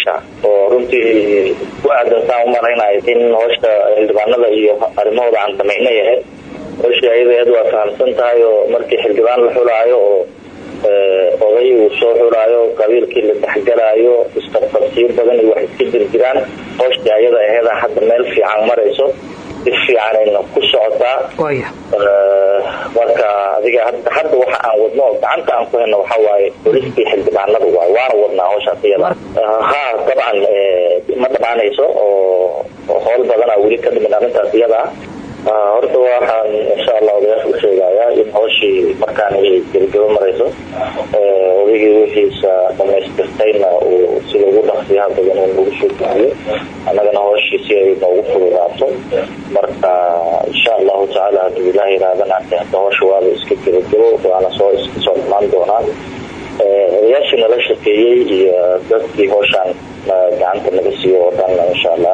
hawsha oo runtii ku aadantaan u malaynayo in hawsha xildhibaanada iyo arrimahooda aan samaynay ahayd hawshii ayadaheed waa fahamsan tahay oo markii xildhibaan la xulaayo oo oday uu soo xulaayo qabiilkii la dhexgalaayo isqabqabsiyo badan iyo wax iska jirjiraan hawshii ayada aheeda hadda meel fiican marayso si fiicanayna ku socotaa marka adiga hadda waxa aan wadno oo gacanta aan ku hayno waxaa waaye bolistii xildhibaanada waay waana wadnaa hawshaas iyada ha dabcan ma dhamaanayso oo howl badanaa weli ka dhimin arrintaas iyada ah horta waxaan insha allah odayaasha u sheegayaa in hawshii markaan gebagabo marayso odaygii wixiisa dhamaystirtayna uu sida ugu dhaqsiyaha badan uu nagu soo geliyo annagana hawshii si ay noogu fududaato marka insha allahu tacaala hadduu ilaah yirahdana hadda hawsha waaba iska gebagabo waana soo iska soo dhamaan doonaan odayaashii nala shaqeeyey iyo dadkii hawshaan gacanta naga siiyo oo dhan insha allah